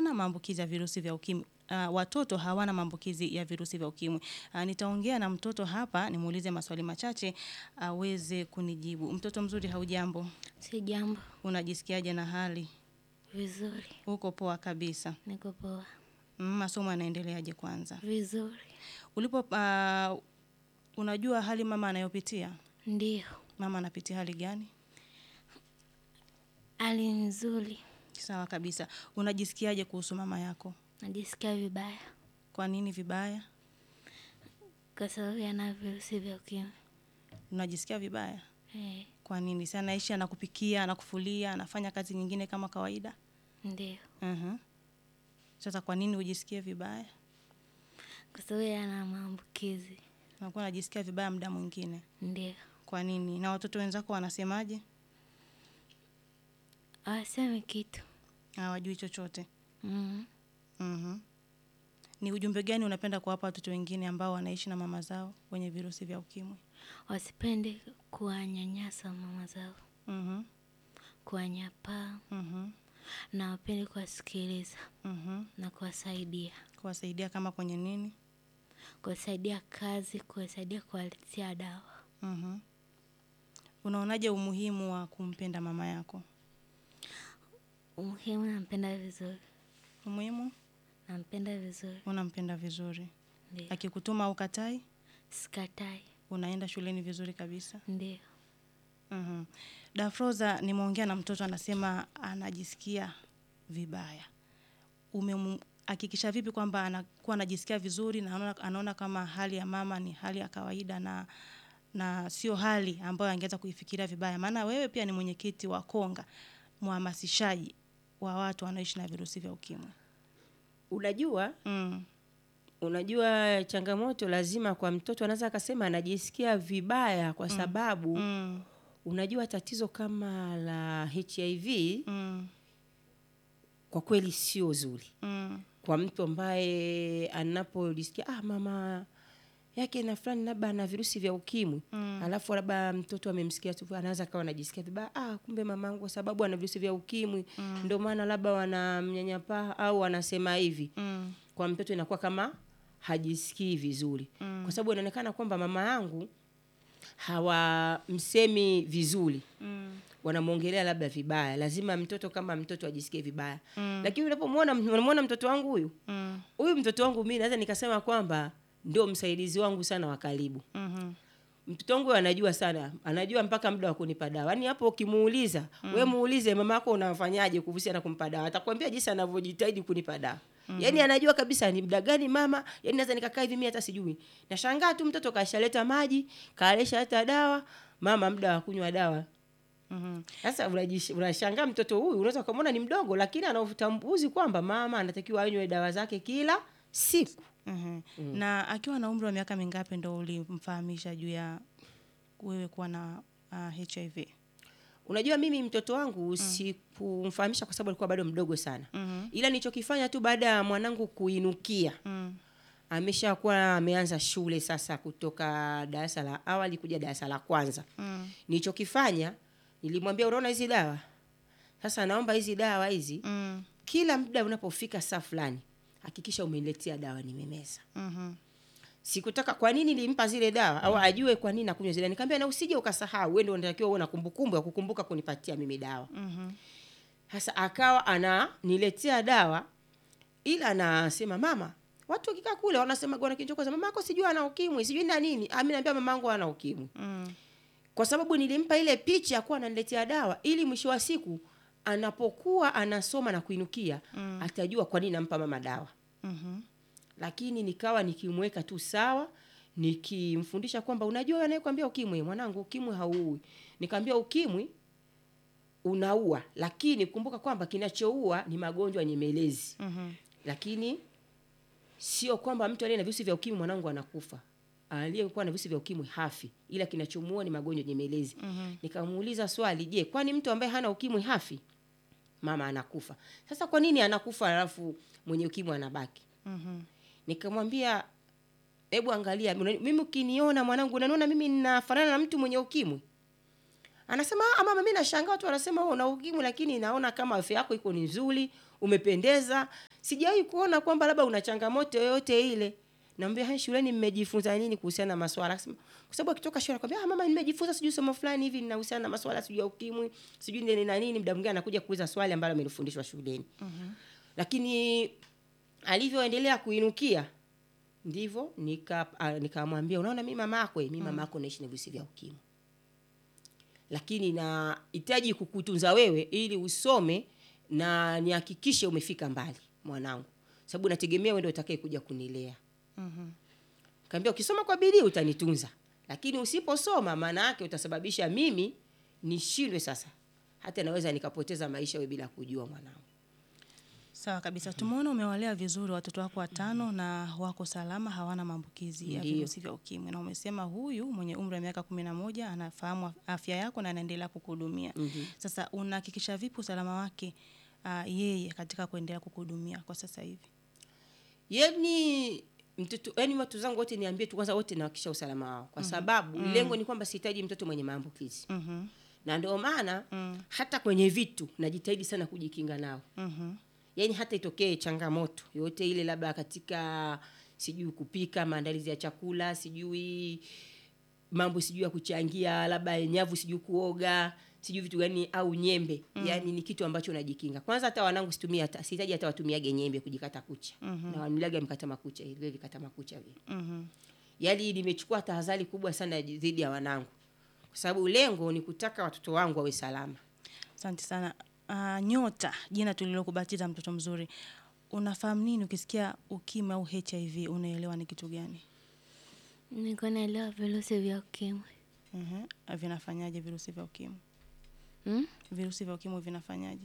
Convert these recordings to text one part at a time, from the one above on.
hana maambukizi ya virusi vya ukimwi. Uh, watoto hawana maambukizi ya virusi vya ukimwi. Uh, nitaongea na mtoto hapa nimuulize maswali machache aweze kunijibu. Mtoto mzuri, haujambo? Si jambo. Unajisikiaje na hali? Vizuri. Uko poa kabisa? Niko poa. Mm, masomo yanaendeleaje kwanza? Vizuri. Ulipo uh, unajua hali mama anayopitia? Ndiyo. Mama anapitia hali gani? Hali nzuri. Sawa kabisa. Unajisikiaje kuhusu mama yako? Najisikia vibaya Kwa nini vibaya? kwa sababu yana virusi vya ukimwi. Unajisikia vibaya? Eh, Kwa nini? Si anaishi anakupikia, anakufulia, anafanya kazi nyingine kama kawaida? ndiyo. Mhm. Sasa kwa nini ujisikie vibaya? Kwa sababu yana maambukizi. Unakuwa unajisikia vibaya muda mwingine. Ndiyo. Kwa nini? Na watoto wenzako wanasemaje? Hawasemi kitu. Hawajui chochote. Mm. Mhm. Ni ujumbe gani unapenda kuwapa watoto wengine ambao wanaishi na mama zao wenye virusi vya ukimwi? Wasipende kuwanyanyasa mama zao, Mhm. kuwanyapaa Mhm. na wapende kuwasikiliza Mhm. na kuwasaidia, Kuwasaidia kama kwenye nini? kuwasaidia kazi, kuwasaidia kuwaletea dawa. Mhm. Unaonaje umuhimu wa kumpenda mama yako? Umuhimu, nampenda vizuri, Umuhimu? nampenda vizuri, Unampenda vizuri. ndio. Akikutuma ukatai, Sikatai, unaenda shuleni vizuri kabisa. ndio. Mhm. Dafroza, nimeongea na mtoto anasema anajisikia vibaya. Umemhakikisha vipi kwamba anakuwa anajisikia vizuri na anaona, anaona kama hali ya mama ni hali ya kawaida na na sio hali ambayo angeweza kuifikiria vibaya? Maana wewe pia ni mwenyekiti wa Konga, mhamasishaji wa watu wanaoishi na virusi vya ukimwi. Unajua, Mm. unajua changamoto lazima kwa mtoto anaweza akasema anajisikia vibaya kwa sababu Mm. unajua tatizo kama la HIV Mm. kwa kweli sio zuri Mm. kwa mtu ambaye anapojisikia ah, mama yake na fulani labda ana virusi vya ukimwi Mm. alafu labda mtoto amemsikia tu anaweza akawa anajisikia vibaya ah, kumbe mamangu kwa sababu ana virusi vya ukimwi Mm. ndio maana labda wanamnyanyapaa au wanasema hivi Mm. kwa mtoto inakuwa kama hajisikii vizuri Mm. kwa sababu inaonekana kwamba mama yangu hawamsemi vizuri Mm. wanamwongelea labda vibaya lazima mtoto kama mtoto ajisikie vibaya Mm. lakini unapomwona unamwona mtoto wangu huyu Mm. huyu mtoto wangu mi naweza nikasema kwamba ndio msaidizi wangu sana wa karibu Mhm. mtoto wangu anajua sana anajua mpaka muda wa kunipa dawa yaani hapo ukimuuliza mm. we muulize mama yako unafanyaje kuhusiana na kumpa dawa atakwambia jinsi anavyojitahidi kunipa dawa mm. yaani anajua kabisa ni muda gani mama yaani naweza nikakaa hivi mi hata sijui nashangaa tu mtoto kashaleta maji kaleshaleta dawa mama muda wa kunywa dawa Mhm. sasa unajish- unashangaa mtoto huyu unaweza ukamwona ni mdogo lakini ana utambuzi kwamba mama anatakiwa anywe dawa zake kila siku Mhm. Na akiwa na umri wa miaka mingapi ndo ulimfahamisha juu ya wewe kuwa na uh, HIV? unajua mimi mtoto wangu sikumfahamisha kwa sababu alikuwa bado mdogo sana Mhm. ila nilichokifanya tu baada ya mwanangu kuinukia Mm. ameshakuwa ameanza shule sasa kutoka darasa la awali kuja darasa la kwanza Mm. nilichokifanya nilimwambia unaona hizi dawa sasa naomba hizi dawa hizi Mm. kila muda unapofika saa fulani hakikisha umeniletea dawa nimemeza Mhm. sikutaka kwa nini nilimpa zile dawa au ajue kwa nini nakunywa zile nikamwambia na usije ukasahau wewe ndio unatakiwa uwe na kumbukumbu ya kukumbuka kunipatia mimi dawa Mhm. sasa akawa ananiletea dawa ila anasema mama watu wakikaa kule wanasema gwana kinchokoza mama yako sijui ana ukimwi sijui na nini Ah, mimi naambia mama yangu ana ukimwi Mm. kwa sababu nilimpa ile picha ya kuwa ananiletea dawa ili mwisho wa siku anapokuwa anasoma na kuinukia Mm. atajua kwa nini nampa mama dawa Mhm. lakini nikawa nikimweka tu sawa nikimfundisha kwamba unajua anayekwambia ukimwi mwanangu ukimwi hauui nikamwambia ukimwi unaua lakini kumbuka kwamba kinachoua ni magonjwa nyemelezi Mhm. lakini sio kwamba mtu aliye na virusi vya ukimwi mwanangu anakufa aliyekuwa na virusi vya ukimwi hafi ila kinachomuua ni magonjwa nyemelezi Mhm. nikamuuliza swali je kwani mtu ambaye hana ukimwi hafi mama anakufa sasa kwa nini anakufa alafu mwenye ukimwi anabaki Mhm. nikamwambia hebu angalia una- mimi ukiniona mwanangu unaniona mimi ninafanana na mtu mwenye ukimwi anasema "Ah, mama mi nashangaa watu wanasema wewe una ukimwi lakini naona kama afya yako iko ni nzuri umependeza sijawahi kuona kwamba labda una changamoto yoyote ile naambia hai shuleni mmejifunza nini kuhusiana na maswala Akasema, kwa sababu akitoka shule anakwambia ah mama nimejifunza sijui somo fulani hivi linahusiana na maswala sijui ya ukimwi sijui nini na nini muda mwingine anakuja kuuliza swali ambalo amelifundishwa shuleni lakini alivyoendelea kuinukia ndivyo nika ah, nikamwambia unaona mi mamako mi mamako naishi na virusi vya ukimwi lakini nahitaji kukutunza wewe ili usome na nihakikishe umefika mbali mwanangu sababu nategemea wewe ndio utakaye kuja kunilea Mhm. kaambia ukisoma kwa bidii utanitunza lakini usiposoma maana yake utasababisha mimi nishindwe sasa hata naweza nikapoteza maisha wewe bila kujua mwanangu Sawa kabisa. Tumeona umewalea vizuri watoto wako watano na wako salama, hawana maambukizi ya Ndiyo. virusi vya ukimwi, na umesema huyu mwenye umri wa miaka kumi na moja anafahamu afya yako na anaendelea kukuhudumia. Mhm. Sasa unahakikisha vipi usalama wake uh, yeye katika kuendelea kukuhudumia kwa sasa hivi? yani mtoto yani watu zangu wote niambie tu kwanza wote nawakisha usalama wao kwa sababu lengo ni kwamba sihitaji mtoto mwenye maambukizi Mhm. na ndio maana Mm. hata kwenye vitu najitahidi sana kujikinga nao Mhm. yaani hata itokee changamoto yoyote ile labda katika sijui kupika maandalizi ya chakula sijui mambo sijui ya kuchangia labda nyavu sijui kuoga sijui vitu gani au nyembe mm. yaani ni kitu ambacho najikinga kwanza hata wanangu situmia hata sihitaji hata watumiage nyembe kujikata kucha Mhm. na wanuliaga mkata makucha vile vikata makucha vile Mhm. yaani nimechukua tahadhari kubwa sana dhidi ya wanangu kwa sababu lengo ni kutaka watoto wangu wawe salama Asante sana. Uh, Nyota, jina tulilokubatiza mtoto mzuri, unafahamu nini ukisikia ukimwi au HIV? Unaelewa ni kitu gani? niko naelewa virusi vya ukimwi Mhm. Vinafanyaje virusi vya ukimwi? hmm? Virusi vya ukimwi vinafanyaje?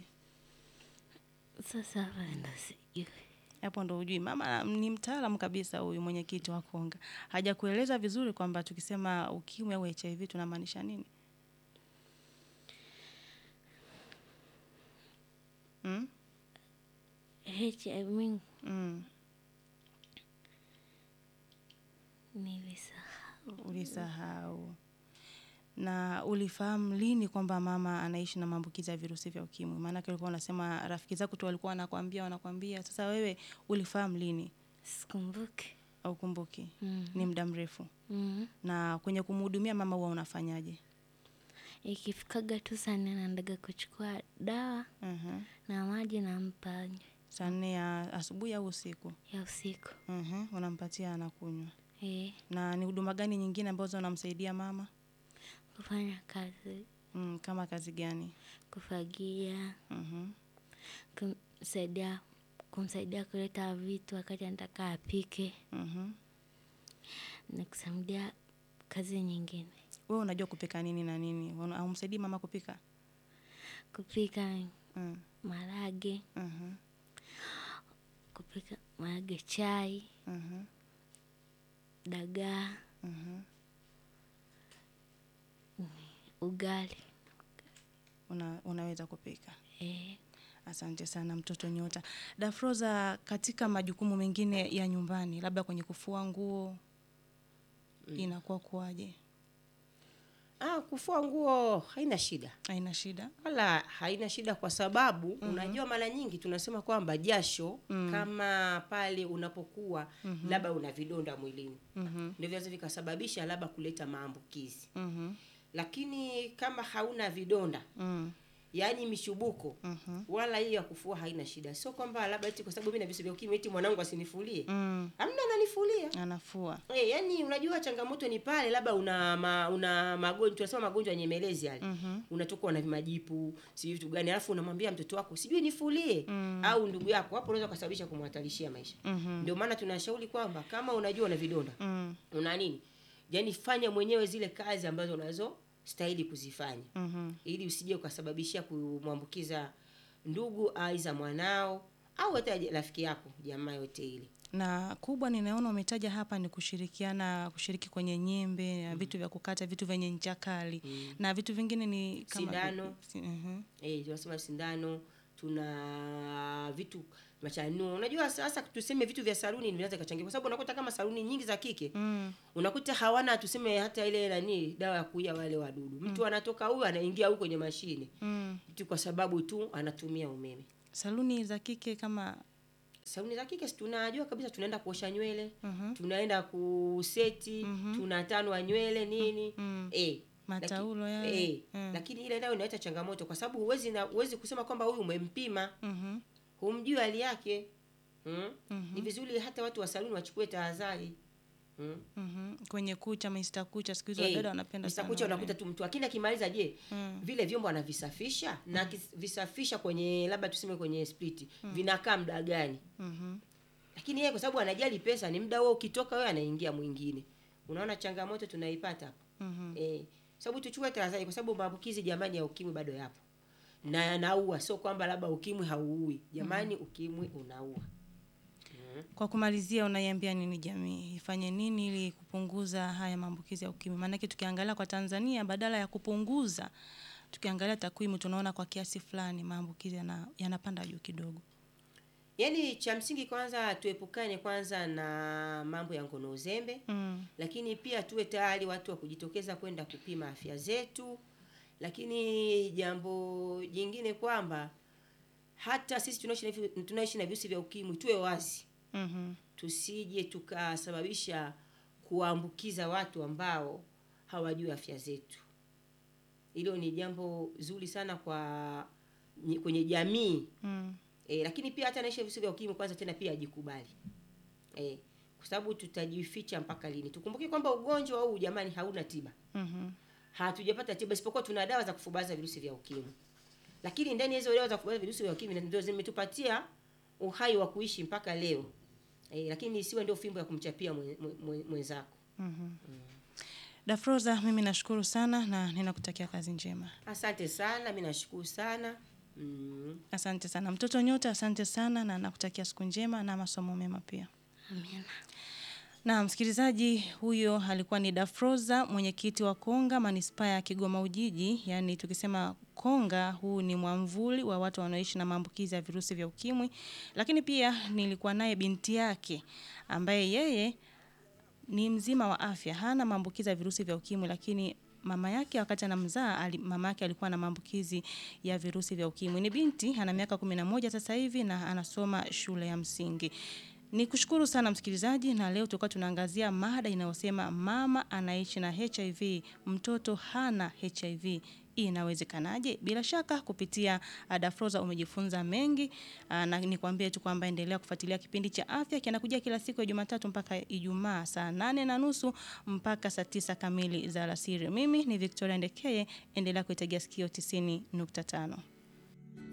sasa hapa ndo sijui Hapo ndo hujui. Mama ni mtaalamu kabisa huyu mwenyekiti wa Konga, hajakueleza vizuri kwamba tukisema ukimwi au HIV tunamaanisha nini? Mm? hiv Mm. nilisahau Ulisahau. Na ulifahamu lini kwamba mama anaishi na maambukizi ya virusi vya ukimwi? Maanake ulikuwa unasema rafiki zako tu walikuwa wanakwambia wanakwambia. Sasa wewe ulifahamu lini? sikumbuki Au kumbuki? mm. Ni muda mrefu. mm. Na kwenye kumhudumia mama huwa unafanyaje? ikifikaga tu saa nne naendaga kuchukua dawa Mhm. na maji nampa anywe Saa nne ya asubuhi au usiku? ya usiku Mhm. Unampatia anakunywa. eh, Na ni huduma gani nyingine ambazo unamsaidia mama? kufanya kazi Mm, kama kazi gani? kufagia Mhm. kumsaidia kumsaidia kuleta vitu wakati anataka apike Mhm. na kusaidia kazi nyingine Wewe unajua kupika nini na nini? Una- Haumsaidii mama kupika? kupika Mm. marage Mhm. kupika marage chai Mhm. dagaa Mhm. ugali Una, unaweza kupika. eh, Asante sana mtoto Nyota. Dafroza, katika majukumu mengine ya nyumbani, labda kwenye kufua nguo inakuwa kuwaje? ah, kufua nguo haina shida Haina shida? wala haina shida kwa sababu mm-hmm. unajua mara nyingi tunasema kwamba jasho mm. kama pale unapokuwa mm-hmm. labda una vidonda mwilini Mhm. ndio vinaweza vikasababisha labda kuleta maambukizi Mhm. lakini kama hauna vidonda Mm. yaani mishubuko Mhm. wala hiyo ya kufua haina shida sio kwamba labda eti kwa sababu mimi na virusi vya ukimwi eti mwanangu asinifulie Mm. amna ananifulia Anafua. Eh, yani unajua changamoto ni pale labda una ma, una magonjwa tunasema magonjwa nyemelezi yale Mhm. unatoka na vimajipu sijui vitu gani alafu unamwambia mtoto wako sijui nifulie Mm. au ndugu yako hapo unaweza kusababisha kumhatarishia maisha Mhm. ndio maana tunashauri kwamba kama unajua una vidonda Mm. una nini yani fanya mwenyewe zile kazi ambazo unazo stahili kuzifanya Mhm. ili usije ukasababishia kumwambukiza ndugu aiza mwanao au hata rafiki yako jamaa yote ile na kubwa ninaona umetaja hapa ni kushirikiana kushiriki kwenye nyembe na vitu vya kukata vitu vyenye ncha kali na vitu vingine ni kama Sindano. si, mhm. eh, tunasema sindano tuna vitu machanuo unajua sasa tuseme vitu vya saluni vinaweza kachangia kwa sababu unakuta kama saluni nyingi za kike Mm. unakuta hawana tuseme hata ile nani dawa ya kuia wale wadudu mtu anatoka huyu anaingia huyu kwenye mashine Mm. tu kwa sababu tu anatumia umeme saluni za kike kama saluni za kike si tunajua kabisa tunaenda kuosha nywele Mhm. tunaenda kuseti tunatanwa nywele nini Mm. eh, Mataulo laki- yale. eh, Mm. lakini ile nayo inaleta changamoto kwa sababu huwezi na huwezi kusema kwamba huyu umempima Mhm. humjui hali yake mm? ni vizuri hata watu wa saluni wachukue tahadhari mm? Mhm. kwenye kucha Mr. kucha siku hizi Eh, wadada wanapenda Mr. sana Kucha wale. unakuta tu mtu lakini akimaliza je Mm. vile vyombo anavisafisha na akivisafisha kwenye labda tuseme kwenye split vinakaa muda gani Mhm. lakini yeye kwa sababu anajali pesa ni muda huo ukitoka wewe anaingia mwingine unaona changamoto tunaipata hapo Mhm. eh sababu tuchukue tahadhari kwa sababu maambukizi jamani ya ukimwi bado yapo na yanaua sio kwamba labda ukimwi hauui jamani ukimwi unaua Kwa kumalizia, unaiambia nini jamii ifanye nini ili kupunguza haya maambukizi ya ukimwi? Maanake tukiangalia kwa Tanzania, badala ya kupunguza, tukiangalia takwimu tunaona kwa kiasi fulani maambukizi yana, yanapanda juu kidogo. yaani cha msingi kwanza tuepukane kwanza na mambo ya ngono uzembe Mm. lakini pia tuwe tayari watu wa kujitokeza kwenda kupima afya zetu lakini jambo jingine kwamba hata sisi tunaishi na vi- tunaishi na virusi vya ukimwi tuwe wazi Mhm. tusije tukasababisha kuwaambukiza watu ambao hawajui afya zetu hilo ni jambo zuri sana kwa ni- kwenye jamii Mm. e, lakini pia hata anaishi na virusi vya ukimwi kwanza tena pia ajikubali e, kwa sababu tutajificha mpaka lini tukumbuke kwamba ugonjwa huu jamani hauna tiba Mhm. hatujapata tiba isipokuwa tuna dawa za kufubaza virusi vya ukimwi lakini ndani ya hizo dawa za kufubaza virusi vya ukimwi ndio zimetupatia uhai wa kuishi mpaka leo e, lakini isiwe ndio fimbo ya kumchapia mwe- mwe- mwe- mwenzako Dafroza, mimi nashukuru sana na ninakutakia kazi njema. asante sana mi nashukuru sana mm. Asante sana mtoto Nyota, asante sana na nakutakia siku njema na masomo mema pia. Amina. Na msikilizaji, huyo alikuwa ni Dafroza, mwenyekiti wa Konga manispaa ya Kigoma Ujiji. Yaani tukisema Konga, huu ni mwamvuli wa watu wanaoishi na maambukizi ya virusi vya ukimwi. Lakini pia nilikuwa naye binti yake ambaye yeye ni mzima wa afya, hana maambukizi ya virusi vya ukimwi, lakini mama yake wakati anamzaa ali, mama yake alikuwa na maambukizi ya virusi vya ukimwi. Ni binti ana miaka kumi na moja sasa hivi na anasoma shule ya msingi. Ni kushukuru sana msikilizaji, na leo tulikuwa tunaangazia mada inayosema mama anaishi na HIV, mtoto hana HIV. Inawezekanaje? Bila shaka kupitia uh, Dafroza umejifunza mengi uh, na nikwambie tu kwamba endelea kufuatilia kipindi cha afya kinakujia kila siku ya Jumatatu mpaka Ijumaa saa nane na nusu mpaka saa tisa kamili za alasiri. Mimi ni Victoria Ndekeye, endelea kuitegea sikio 90.5.